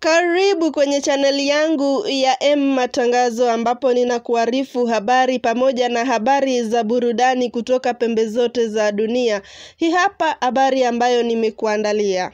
Karibu kwenye chaneli yangu ya M Matangazo ambapo ninakuarifu habari pamoja na habari za burudani kutoka pembe zote za dunia. Hii hapa habari ambayo nimekuandalia.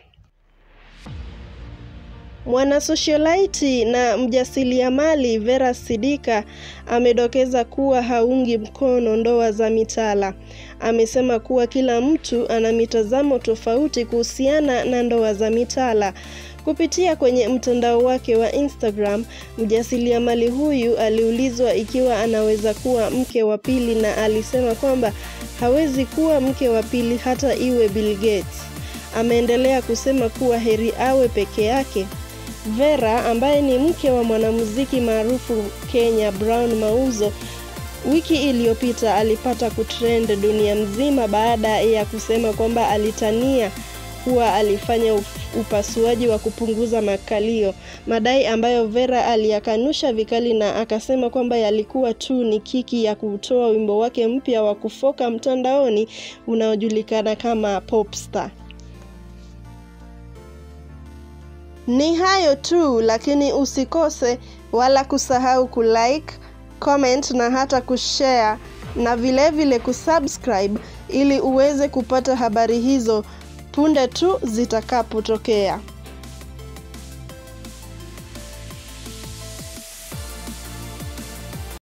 Mwanasosiolaiti na mjasiriamali Vera Sidika amedokeza kuwa haungi mkono ndoa za mitala. Amesema kuwa kila mtu ana mitazamo tofauti kuhusiana na ndoa za mitala. Kupitia kwenye mtandao wake wa Instagram, mjasiriamali huyu aliulizwa ikiwa anaweza kuwa mke wa pili na alisema kwamba hawezi kuwa mke wa pili hata iwe Bill Gates. Ameendelea kusema kuwa heri awe peke yake. Vera ambaye ni mke wa mwanamuziki maarufu Kenya Brown Mauzo wiki iliyopita alipata kutrend dunia mzima baada ya kusema kwamba alitania kuwa alifanya upasuaji wa kupunguza makalio, madai ambayo Vera aliyakanusha vikali na akasema kwamba yalikuwa tu ni kiki ya kutoa wimbo wake mpya wa kufoka mtandaoni unaojulikana kama Popstar. Ni hayo tu, lakini usikose wala kusahau kulike, comment na hata kushare na vilevile vile kusubscribe ili uweze kupata habari hizo punde tu zitakapotokea.